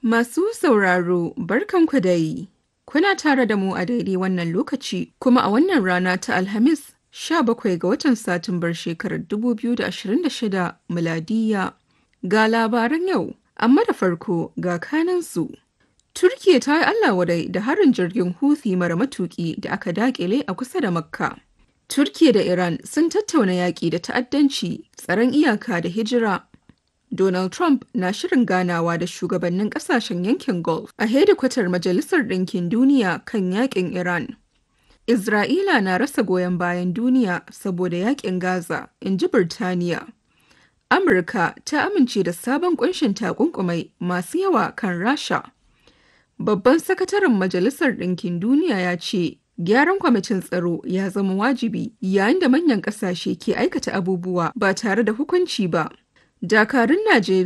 Masu sauraro barkanku dai. Kuna tare da mu a daidai wannan lokaci kuma a wannan rana ta Alhamis 17 ga watan Satumbar shekarar 2026 miladiya. Ga labaran yau, amma da farko ga kanansu. Turkiya ta yi Allah wadai da harin jirgin Houthi mara matuki da aka dakile a kusa da Makka. Turkiya da Iran sun tattauna yaƙi da ta'addanci, tsaron iyaka da hijira. Donald Trump na shirin ganawa da shugabannin kasashen yankin Gulf a hedikwatar Majalisar Ɗinkin Duniya kan yakin Iran. Isra'ila na rasa goyon bayan duniya saboda yakin Gaza, in ji Birtaniya. Amurka ta amince da sabon kunshin takunkumai masu yawa kan Rasha. Babban sakataren Majalisar Ɗinkin Duniya ya ce, Gyaran kwamitin tsaro ya zama wajibi yayin da manyan ƙasashe ke aikata abubuwa ba tare da hukunci ba. Dakarun Najeriya